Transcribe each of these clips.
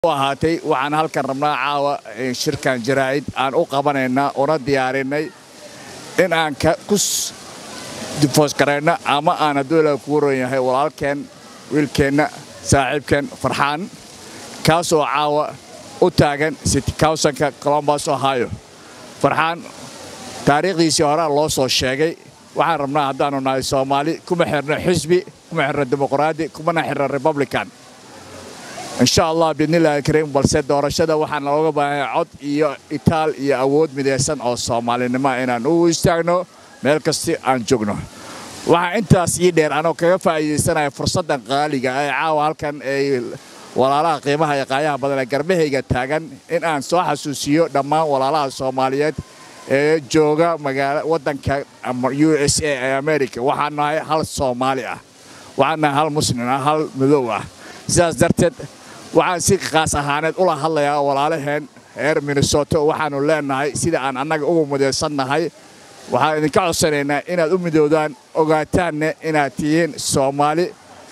ahaatay waxaan halkan rabnaa caawa shirkan jaraa'id aan u qabanaynaa una diyaarinay in aan ku difoosgarayno ama aan hadduu ilaa kugu ron yahay walaalkeen wiilkeenna saaxiibkeen farxaan kaasoo caawa u taagan city counsanka colombos ohio farxaan taariikhdiisii horea loo soo sheegay waxaan rabnaa haddaannu nahay soomaali kuma xirno xisbi kuma xirno dimuqraadi kumana xirno republican insha allah biidnillahi kariim balse doorashada waxaan looga baahanay cod iyo itaal iyo awood midaysan oo soomaalinimo inaan u istaagno meel kasti aan joogno waxaa intaas ii dheer anoo kaga faa'iidaysanaya fursaddan qaaliga ee caawa halkan ay walaalaha qiimaha iyo qaayaha badan ee garbahayga taagan in aan soo xasuusiyo dhammaan walaalaha soomaaliyeed ee jooga magaala waddanka u s a ee america waxaan nahay hal soomaali ah waxaan nahay hal muslim ah hal madow ah sidaas darteed waxaan si kaas ahaaneed ula hadlayaa walaalaheen reer minnesoto waxaannu leennahay sida aan annaga ugu midaysannahay waxaan idinka codsanaynaa inaad u midoodaan ogaataanne inaad tihiin soomaali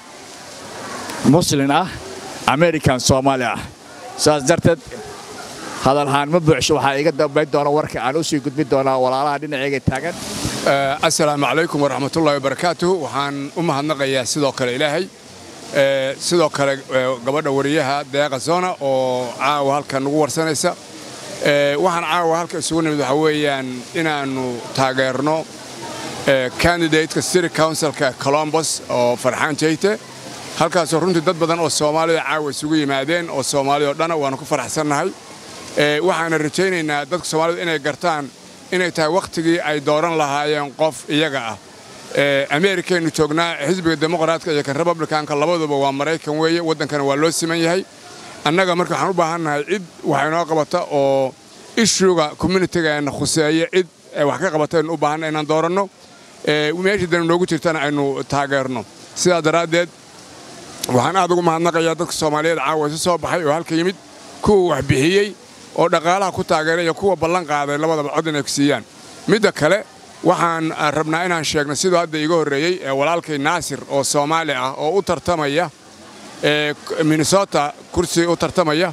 muslin ah american soomaali ah sidaas darteed hadalhaan ma buuxsho waxaa iga dambayn doona warka aan u sii gudbin doonaa walaalaha dhinaceyga taagan assalaamu calaykum waraxmatullahi wabarakaatuh waxaan u mahadnaqayaa sidoo kale ilaahay sidoo kale gabadha wariyaha deeqa zona oo caawa halkan nagu warsanaysa waxaan caawa halka isugu nimid waxaa weeyaan inaannu taageerno candidateka city councilka colombos oo farxaan jeyte halkaasoo runtii dad badan oo soomaalida caawa isugu yimaadeen oo soomaalida o dhana waannu ku faraxsannahay waxaana rajaynaynaa dadka soomaalida inay gartaan inay tahay wakhtigii ay dooran lahaayeen qof iyaga ah ameerikaynu joognaa xisbiga dimuqraadka iyo kan republikanka labaduba waa maraykan weeye waddankana waa loo siman yahay annaga marka waxaan u baahannahay cid wax inoo qabata oo ishuga communitigaena khuseeya cid wax ka qabata aynu u baahanna inaan dooranno meeshii dani noogu jirtana aynu taageerno sidaa daraaddeed waxaan aad ugu mahadnaqayaa dadka soomaaliyeed caawa isu soo baxay oo halka yimid kuwa wax bixiyey oo dhaqaalaha ku taageeray iyo kuwa ballan qaaday labadaba cod inay ku siiyaan midda kale waxaan rabnaa inaan sheegno siduu hadda iiga horreeyey walaalkay naasir oo soomaali ah oo u tartamaya minnesota kursi u tartamaya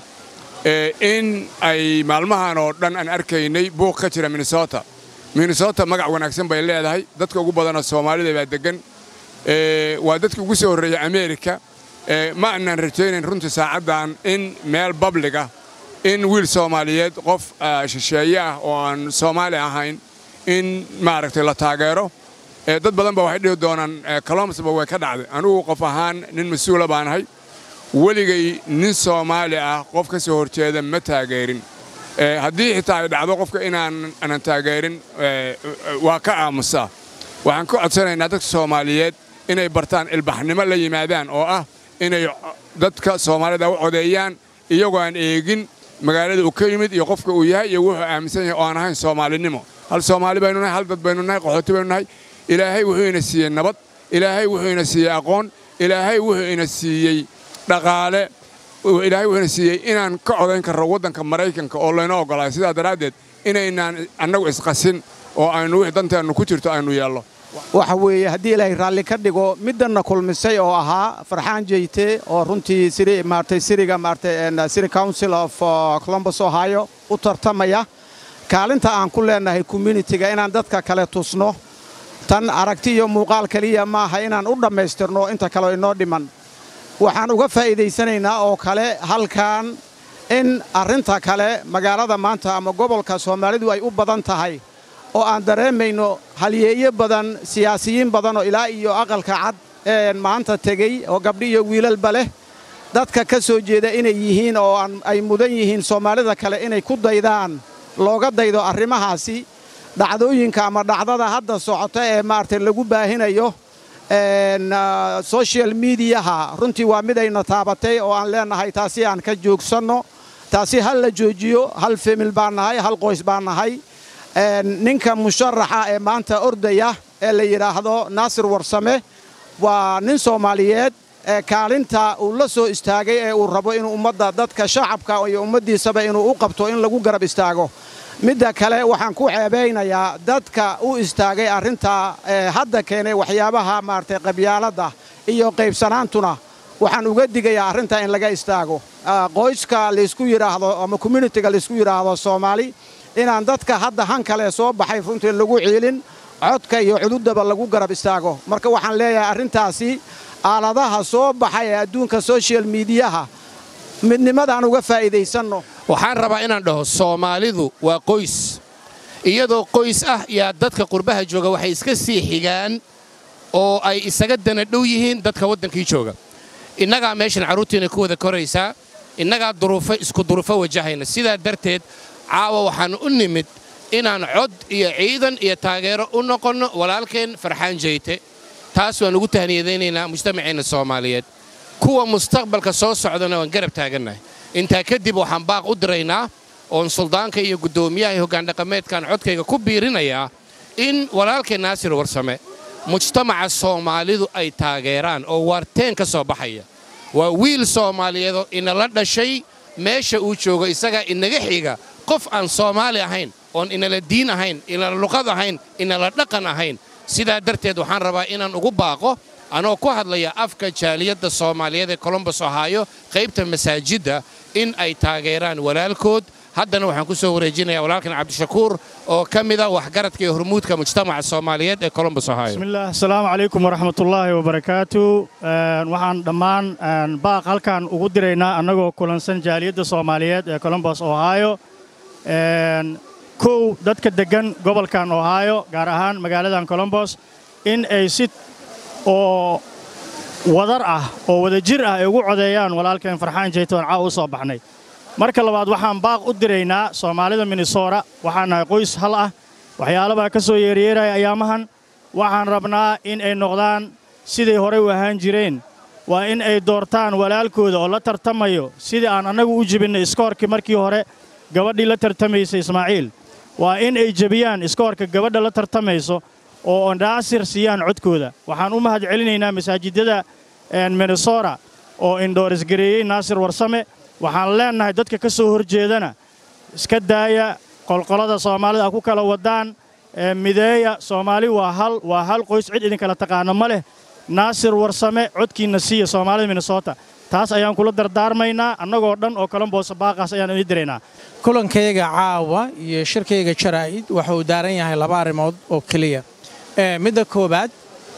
in ay maalmahan oo dhan aan arkaynay buuq ka jira minnesota minnesota magac wanaagsan bay leedahay dadka ugu badanoo soomaalida baa deggan waa dadkii ugu soo horreeyey ameerika ma aanaan rajaynayn runtii saacaddan in meel babliga in wiil soomaaliyeed qof shisheeye ah oo aan soomaali ahayn in maaragtay la taageero dad badan ba waxay dhihi doonaan colombosba way ka dhacday anugu qof ahaan nin mas-uula baanahay weligay nin soomaali ah qof ka soo horjeeda ma taageerin haddii xitaa ay dhacdo qofka inaanan taageerin waa ka aamusaa waxaan ka codsanaynaa dadka soomaaliyeed inay bartaan ilbaxnimo la yimaadaan oo ah inay dadka soomaalida u codeeyaan iyagoo aan eegin magaalada uu ka yimid iyo qofka uu yahay iyo wuxuu aaminsan yahay oo aan ahayn soomaalinimo hal soomaali baynu nahay hal dad baynu nahay qaxooti baynu nahay ilaahay wuxuu ina siiyey nabad ilaahay wuxuu ina siiyey aqoon ilaahay wuxuu ina siiyey dhaqaale ilaahay wuxuu ina siiyey inaan ka codayn karro waddanka maraykanka oo layna oggolaayo sidaa daraaddeed inaynaan annagu isqasin oo aynu wix danteennu ku jirto aynu yeello waxa weeye haddii ilaahay raalli ka dhigo middanna kulmisay oo ahaa farxaan jeyte oo runtii siri maartay siriga maartay city council of columbus ohio u tartamaya kaalinta aan ku leennahay communitiga inaan dadka kale tusno tan aragti iyo muuqaal keliya maaha inaan u dhammaystirno inta kaleo inoo dhiman waxaan uga faa'iidaysanaynaa oo kale halkan in arrinta kale magaalada maanta ama gobolka soomaalidu ay u badan tahay oo aan dareemayno halyeeyo badan siyaasiyiin badan oo ilaa iyo aqalka cad ee maanta tegey oo gabdhi iyo wiilalba leh dadka ka soo jeeda inay yihiin oo ay mudan yihiin soomaalida kale inay ku daydaan looga daydo arrimahaasi dhacdooyinka ama dhacdada hadda socota ee maaragtay lagu baahinayo sochial midiyaha runtii waa midayna taabatay oo aan leennahay taasi aan ka joogsanno taasi hal la joojiyo hal femil baan nahay hal qoys baan nahay ninka musharaxa ee maanta ordaya ee la yidhaahdo naasir warsame waa nin soomaaliyeed ee kaalinta uu la soo istaagay ee uu rabo inuu ummadda dadka shacabka iyo ummaddiisaba inuu u qabto in lagu garab istaago midda kale waxaan ku ceebaynayaa dadka u istaagay arrinta hadda keenay waxyaabaha maaragtay qabyaaladda iyo qaybsanaantuna waxaan uga digayaa arrintaa in laga istaago qoyska laysku yidhaahdo ama communitiga laysku yidhaahdo soomaali inaan dadka hadda han kale soo baxay runtii lagu ciilin codka iyo cududaba lagu garab istaago marka waxaan leeyahay arrintaasi aaladaha soo baxay ee adduunka sochial miidiyaha midnimadaan uga faa'iidaysanno waxaan rabaa inaan dhaho soomaalidu waa qoys iyadoo qoys ah yaa dadka qurbaha jooga waxay iska sii xigaan oo ay isaga dana dhow yihiin dadka waddankii jooga innagaa meeshan carruurtiina ku wada koraysaa innagaa duruufo isku duruufo wajahayna sidaa darteed caawa waxaan u nimid inaan cod iyo ciidan iyo taageero u noqonno walaalkeen farxaan jeyte taas waan ugu tahniyadaynaynaa mujtamaceenna soomaaliyeed kuwa mustaqbalka soo socdana waan garab taagannahay intaa kadib waxaan baaq u diraynaa oon suldaanka iyo guddoomiyaha iyo hoggaandhaqameedkan codkayga ku biirinayaa in walaalkeen naasir warsame mujtamaca soomaalidu ay taageeraan oo waarteen ka soo baxaya waa wiil soomaaliyeedoo inala dhashay meesha uu joogo isagaa inaga xiga qof aan soomaali ahayn oon inala diin ahayn inala luqad ahayn inala dhaqan ahayn sidaa darteed waxaan rabaa inaan ugu baaqo anoo ku hadlaya afka jaaliyadda soomaaliyeed ee colombos ohaayo qaybta masaajidda in ay taageeraan walaalkood haddana waxaan ku soo wareejinayaa walaalkan cabdishakuur oo ka mida waxgaradka iyo hormuudka mujtamaca soomaaliyeed ee colombos ohaayo bismillaah asalaamu calaykum waraxmatullaahi wabarakaatu waxaan dhammaan baaq halkan ugu diraynaa annagoo kulansan jaaliyadda soomaaliyeed ee colombos ohaayo kow dadka deggan gobolkan ohaayo gaar ahaan magaaladan colombos in ay si oo wadar ah oo wadajir ah ay ugu codeeyaan walaalkeen farxaan jeytoon caaw u soo baxnay marka labaad waxaan baaq u diraynaa soomaalida minnesora waxaan nahay qoys hal ah waxyaalabaa ka soo yeeryeeraya ayaamahan waxaan rabnaa in ay noqdaan siday horey u ahaan jireen waa in ay doortaan walaalkooda oo la tartamayo sidii aan annagu u jibinnay iskoorkii markii hore gabadhii la tartamaysay ismaaciil waa in ay jebiyaan iskoorka gabadha la tartamayso oo naasir siiyaan codkooda waxaan u mahad celinaynaa masaajidada minnesora oo indhoorisgareeyey naasir warsame waxaan leennahay dadka ka soo horjeedana iska daaya qolqolada soomaalida a ku kala waddaan mideeya soomaali waa hal waa hal qoys cid idinkala taqaano ma leh naasir warsame codkiinna siiya soomaalida minnesota taas ayaan kula dardaarmaynaa annagoo dhan oo kalamboosa baaqaas ayaan idin diraynaa kulankayga caawa iyo shirkayga jaraa'id waxa uu daaran yahay laba arrimood oo keliya midda koowaad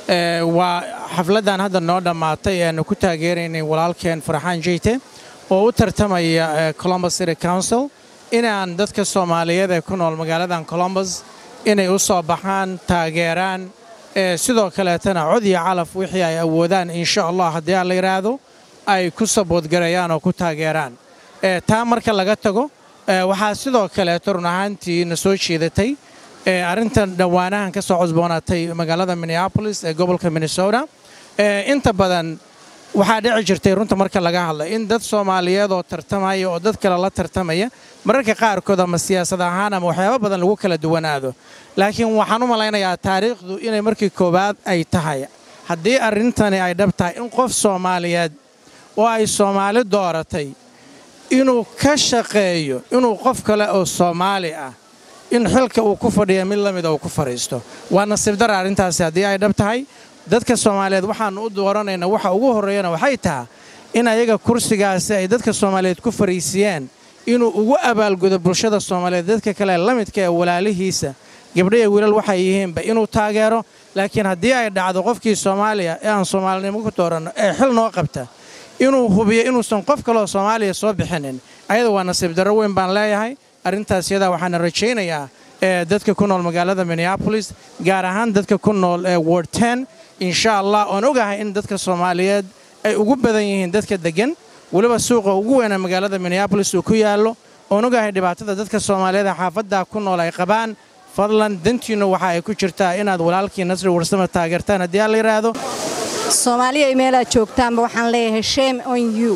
waa xafladdan hadda noo dhammaatay eanu ku taageeraynay walaalkeen farxaan jeyte oo u tartamaya colombus city council inaan dadka soomaaliyeed ee ku nool magaaladan colombus inay u soo baxaan taageeraan sidoo kaleetana cod iyo calaf wixii ay awoodaan insha allah haddii aan la yidhaahdo ay ku saboodgareeyaan oo ku taageeraan taa marka laga tago waxaa sidoo kaleeto run ahaantii na soo jeedatay arrintan dhowaanahan ka soo cosboonaatay magaalada minneabolis ee gobolka minnesota inta badan waxaa dhici jirtay runta marka laga hadla in dad soomaaliyeed oo tartamaya oo dad kale la tartamaya mararka qaarkood ama siyaasad ahaan ama waxyaabo badan lagu kala duwanaado laakiin waxaan u malaynayaa taariikhdu inay markii koowaad ay tahay haddii arrintani ay dhab tahay in qof soomaaliyeed oo ay soomaali dooratay inuu ka shaqeeyo inuu qof kale oo soomaali ah in xilka uu ku fadhiya mid la mida uu ku fadhiisto waa nasiib dara arrintaasi haddii ay dhab tahay dadka soomaaliyeed waxaannu u dooranaynaa waxa ugu horreeyana waxay tahay in ayaga kursigaasi ay dadka soomaaliyeed ku fariisiyeen inuu ugu abaalgudo bulshada soomaaliyeed dadka kale la midka ee walaalihiisa gabdhaiyo wiilal waxay yihiinba inuu taageero laakiin haddii ay dhacdo qofkii soomaaliya ee aan soomaalinimo ku dooranno ee xil noo qabta inuu hubiyo inuusan qof kaleoo soomaaliya soo bixinin ayada waa nasiib darro weyn baan leeyahay arrintaas yadaa waxaana rajaynayaa dadka ku nool magaalada minneabolis gaar ahaan dadka ku nool ee ward ten insha allah oon ogahay in dadka soomaaliyeed ay ugu badan yihiin dadka deggan weliba suuqa ugu weynaa magaalada minneabolis uu ku yaallo oon ogahay dhibaatada dadka soomaaliyeed ee xaafaddaa ku nool ay qabaan fadlan dantiinnu waxa ay ku jirtaa inaad walaalkii nasri warsama taageertaan haddii aan la yidhaahdo soomaaliya meelaad joogtaanba waxaan leeyahay shame on you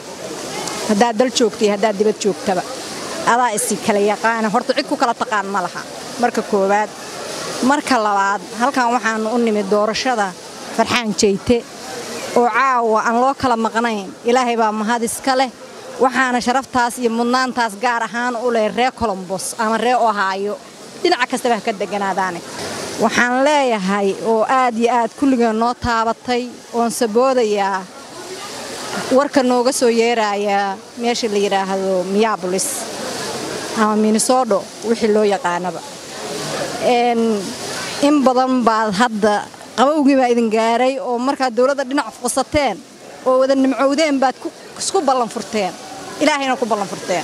haddaad dal joogtay haddaad dibad joogtaba adaa isi kala yaqaana horta cid ku kala taqaan ma laha marka koowaad marka labaad halkan waxaannu u nimid doorashada farxaan jeyte oo caawa aan loo kala maqnayn ilaahay baa mahad iska leh waxaana sharaftaas iyo mudnaantaas gaar ahaan u leh ree colombos ama ree ohaayo dhinaca kastaba ha ka degganaadaane waxaan leeyahay oo aad iyo aad kulligeen noo taabatay oon saboodayaa warka nooga soo yeeraya meesha la yidhaahdo miyabolis ama minnesodo wixii loo yaqaanaba in badan baad hadda qabowgii baa idin gaaray oo markaad dowladda dhinac fuqsateen oo wada nimcowdeen baad isku ballan furteen ilaahayna ku ballan furteen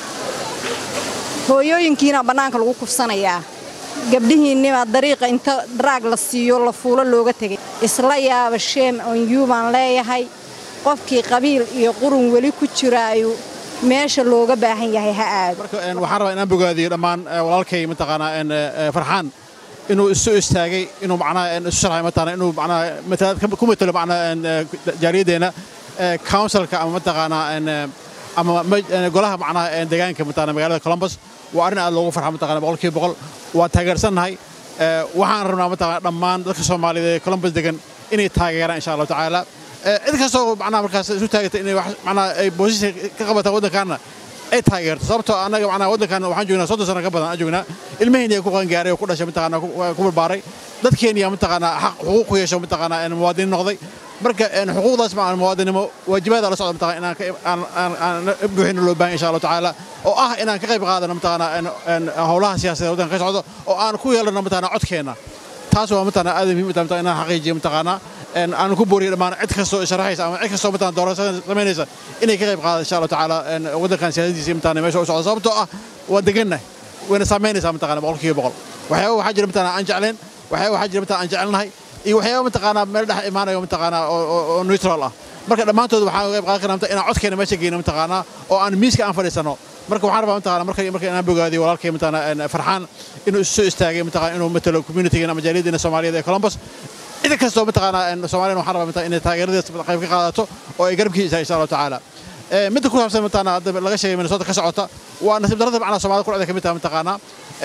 hooyooyinkiina bannaanka lagu kufsanayaa gabdhihiinniba dariiqa inta daraag la siiyo la fuulo looga tegay isla yaaba sheem onyuu baan leeyahay qofkii qabiil iyo qurun weli ku jiraayu meesha looga baahan yahay ha aado waxaan rabaa inaan bogaadiyo dhammaan walaalkay mataqaanaa farxaan inuu isu istaagay inuu macnaha isu sharxay mataqaanaa inuu macnaha matalaad ku matalo macnaha jaariyaddeena counsilka ama mataqaanaa ama golaha macnaha deegaanka mataqaanaa magaalada columbus waa arrin aad loogu farxa mataqaanaa boqolkiiba boqol waa taageersannahay waxaan rabnaa mataqaanaa dhammaan dadka soomaaliyeed ee columbus degan inay taageeraan insha allahu tacaala cid kastoo macnaha markaas isu taagata inay wax macnaha ay boosisha ka qabataan waddankaana ay taageerto sababtoo annaga macnaha waddankan waxaan joognaa soddon sano ka badan aan joognaa ilmaheenii ku qangaaray oo ku dhashay mataqaanaa ku barbaaray dadkeeniya mataqaanaa xaq xuquuq ku yeesho mataqaanaa muwaadiniin noqday marka xuquuqdaas ma muwaadinimo waajibaada la socda mataqaanaa inaan aan buuxin loo baahan insha allahu tacaala oo ah inaan ka qayb qaadano mataqaanaa howlaha siyaasadeed waddanka ka socdo oo aan ku yeelano mataqaanaa codkeenna taas waa mataqaanaa aad muhiim u tahay inaan xaqiijiyo mataqaanaa aan ku booriyo dhammaan cid kastoo sharaxaysa ama cid kastoo mataqaanaa doorashada samaynaysa inay ka qayb qaadaan insha allahu tacaala waddankan siyaasadiisa mataqaanaa meesha u socdo sababtoo ah waa degannahay wayna saamaynaysaa mataqaanaa boqolkiiba boqol waxyaaba waxaa jira mataqaanaa aan jecleen waxyaaba waxaa jira mataqaanaa aan jecelnahay iyo waxyaaba mataqaanaa meel dhex imaanayo mataqaanaa oo neutral ah marka dhammaantood waxaan qayb qaadan karnaa inaan codkeena meesha geyno mataqaanaa oo aan miiska aan fadhiisano marka waxaan rabaa mataqaanaa marka marka inaan bogaadiyo walaalkay mataqaanaa farxaan inuu isu soo istaagay mataqaanaa inuu matalo communitygan ama jaaliyaddeena soomaaliyeed ee columbus cid kastoo mataqaanaa soomaaliyan waxaan rabaa mataqaanaa inay taageeradiisa qayb ka qaadato oo ay garabkiisa insha allahu tacaala midda ku saabsan mataqaanaa hadda laga sheegay minnesota ka socota waa nasiib darrada macnaha soomaalida ku dhacday ka mid tahay mataqaanaa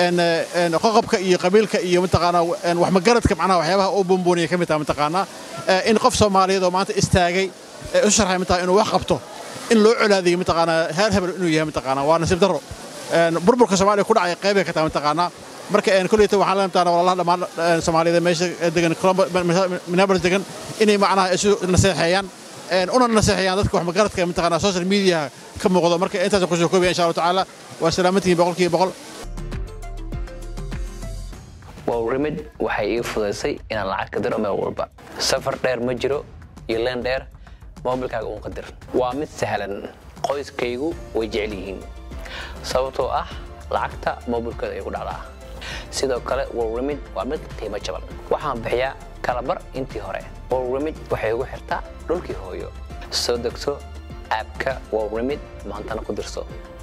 qoqobka iyo qabiilka iyo mataqaanaa wax magaradka macnaha waxyaabaha uu buunbuuniya ka mid tahay mataqaanaa in qof soomaaliyeed oo maanta istaagay ee u sharxay mataqaanaa inuu wax qabto in loo colaadiyo mataqaanaa heer hebel inuu yahay mataqaanaa waa nasiib darro burburka soomaaliya ku dhacay qaybay ka tahay mataqaanaa marka kolleyta waxaan la mataqaanaa walaalaha dhammaan soomaaliyeed meesha degan minneapolis degan inay macnaha isu naseexeeyaan una naseexeeyaan dadka wax magaradka mataqaanaa social mediaha ka muuqdo marka intaas kusoo koobaya insha allahu tacaala waa salaamantihiin boqolkiiba boqol wowrimid waxay ii fudaysay inaan lacag ka diro meel walba safar dheer ma jiro iyo leen dheer moobilkaaga uun ka dir waa mid sahlan qoyskaygu way jecel yihiin sababtoo ah lacagta moobilkooda ay ku dhacdaa sidoo kale wowrimid waa mid qiimo jaban waxaan bixiyaa kalabar intii hore wowrimid waxay ugu xirtaa dhulkii hooyo soo degso aabka wowrimid maantana ku dirso